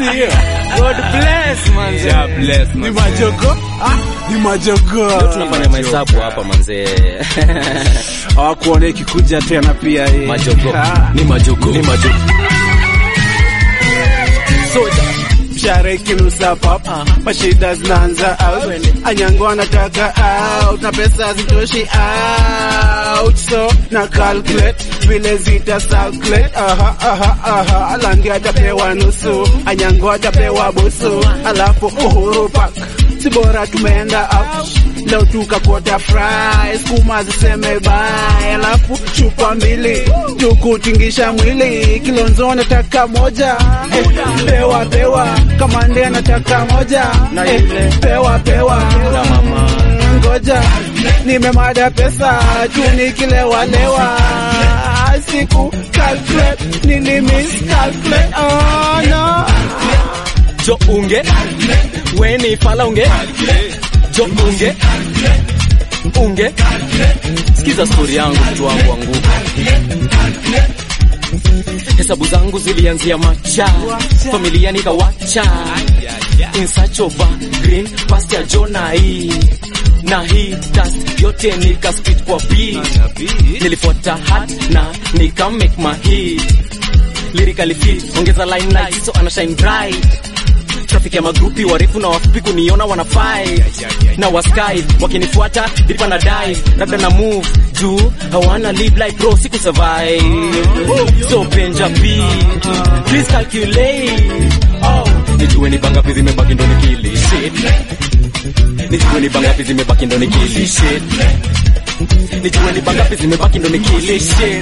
sio? God bless manze. God bless, Ni manze. majogo? Ah, ni majogo. Leo tunafanya mahesabu hapa manzee. Hawakuona ikikuja tena pia hii. Majogo. Ah. Ni majogo. Ni majogo. mshahara ikinusa pap mashida zinaanza out anyango anataka out na pesa zitoshi out so na calculate vile zita calculate aha aha aha alandi atapewa nusu anyango atapewa busu alafu uhuru park si bora tumeenda out leo tukakota fry skuma ziseme bye alafu chupa mbili tukutingisha mwili kilonzo nataka moja eh, pewa pewa kamande anataka moja eh, pewa pewa Mm, ngoja nimemada pesa tu nikilewalewa siku calculate nini miss calculate oh no Jo unge. Weni fala unge. Jo unge. Unge. Sikiza stori yangu mtu wangu wangu. Hesabu zangu zilianzia macha, familia nikawacha. In search of a green pasture Jona hii na hii task yote nika spit kwa beat. Nilifuata hat na nika make my hit. Lyrically fit, ongeza limelight so ana shine bright traffic ya magrupi warefu na wafupi kuniona wana fight na wasky wakinifuata dilipa na dive labda na move juu hawana live like bro siku survive so benja b please calculate oh nijue ni bangapi zimebaki ndo nikili shit nijue ni bangapi zimebaki ndo nikili shit nijue ni bangapi zimebaki ndo nikili shit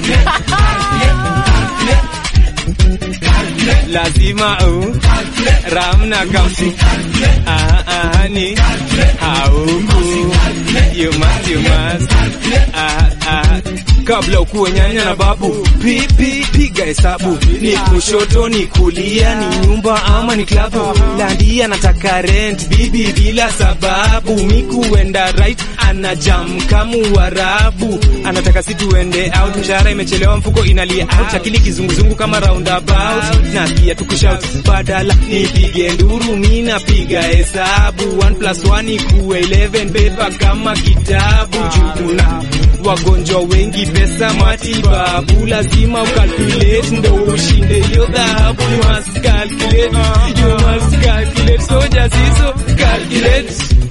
lazima u ramna kamsi aha aha ni hauku you must you must aha aha kabla ukuwe nyanya na babu pipi piga hesabu ni kushoto ni kulia ni nyumba ama ni klabu landia nataka rent bibi bila sababu mikuenda right ana jam kamu warabu anataka si tuende out mshahara imechelewa mfuko inalia out akili kizunguzungu kama roundabout nasikia tukishout badala nipige nduru mi napiga hesabu 1 plus 1 ikuwe 11 beba kama kitabu juu kuna wagonjwa wengi pesa matibabu lazima ukalculate ndo ushinde hiyo dhahabu you must calculate you must calculate soja siso calculate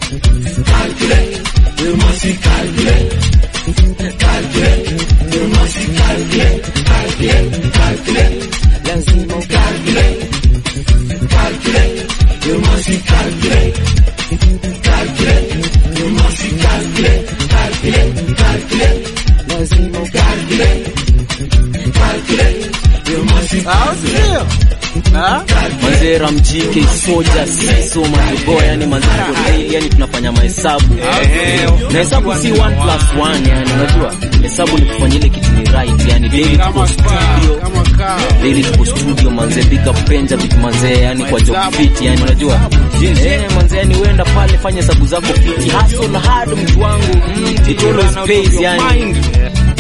au sio Ah? manze ramjike soja siso majogo yani manze tuko real, yani tunafanya mahesabu na hesabu si 1 plus 1 yani unajua hesabu ni kufanya ile kitu ni right yani daily tuko kama kaa studio kama kaa daily tuko studio manze big up penja big manze yani kwa job fit yani unajua eh manze yani uenda pale fanya hesabu zako fit hustle hard mtu wangu it always pays yani